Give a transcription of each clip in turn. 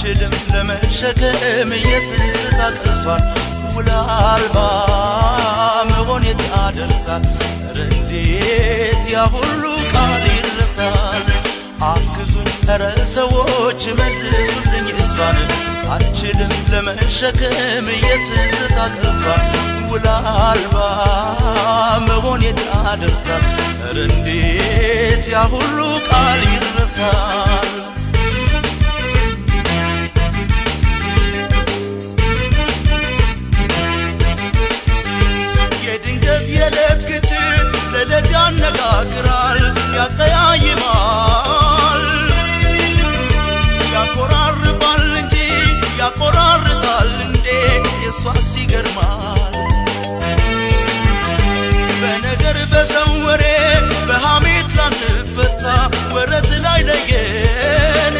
አልችልም ለመሸከም የትዝታ ቅርሷን ውላ አልባ መሆን የት ያደርሳል ኧረ እንዴት ያ ሁሉ ቃል ይረሳል አግዙኝ ኧረ ሰዎች መልሱልኝ እሷን አልችልም ለመሸከም የትዝታ ቅርሷን ውላ አልባ መሆን የት ያደርሳል ኧረ እንዴት ያ ሁሉ ቃል ይረሳል የድንገት የዕለት ግጭት ለዕለት ያነጋግራል ያቀያይማል ያቆራርባል እንጂ ያቆራርጣል እንዴ የሷስ ይገርማል በነገር በሰው ወሬ በሐሜት ላንፈታ ወረት ላይ ለየን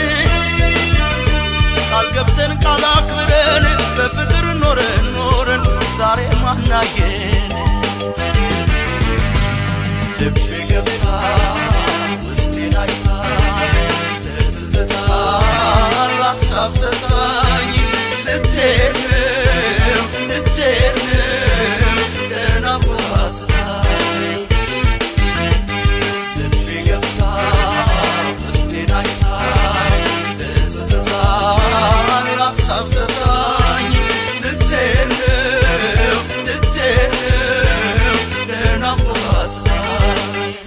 ቃል ገብተን ቃል አክብረን በፍቅር ኖረን ኖረን ዛሬ ማናየን ልቤ ገብታ ውስጤን አይታ ለትዝታ ላሳብ ሰታኝ ልትሄድ ነው ልትሄድ ነው ለናፍቆት ስታኝ ልቤ ገብታ ውስጤን አይታ ለትዝታ ላሳብ ሰታኝ ልትሄድ ነው ልትሄድ ነው ለናፍቆት ስታኝ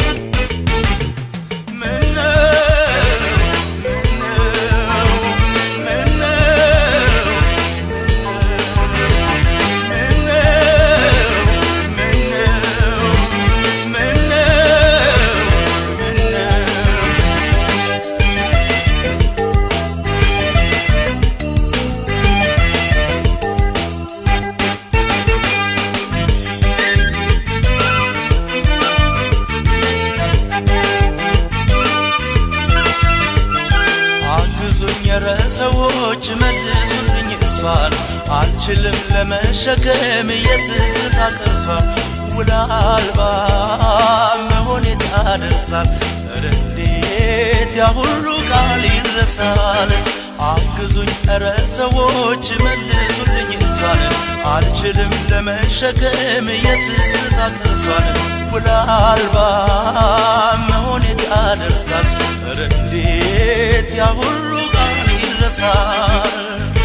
አግዙኝ ኧረ ሰዎች መልሱልኝ እሷን አልችልም ለመሸከም የትዝታ ቅርሷን ውላ አልባ መሆን የት ያደርሳል ኧረ እንዴት ያ ሁሉ ቃል ይረሳል አግዙኝ ኧረ ሰዎች መልሱልኝ እሷን አልችልም ለመሸከም የትዝታ ቅርሷን ውላ አልባ መሆን የት ያደርሳል ኧረ እንዴት ያ ሁሉ ቃል ይረሳል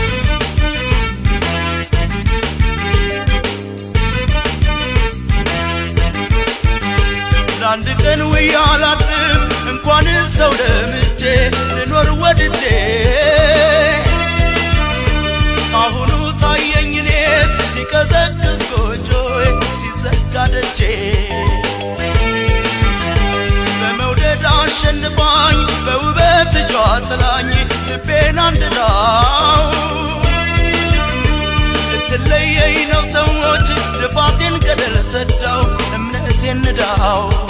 ለአንድ ቀን ውዬ አላድርም እንኳን ሰው ለምጄ ልኖር ወድጄ አሁኑ ታየኝ እኔስ ሲቀዘቅዝ ጎጆዬ ሲዘጋ ደጄ በመውደድ አሸንፋኝ በውበት እጇ ጥላኝ ልቤን አንድዳው ልትለየኝ ነው ሰዎች ልፋቴን ገደል ሰዳው እምነቴን ንዳው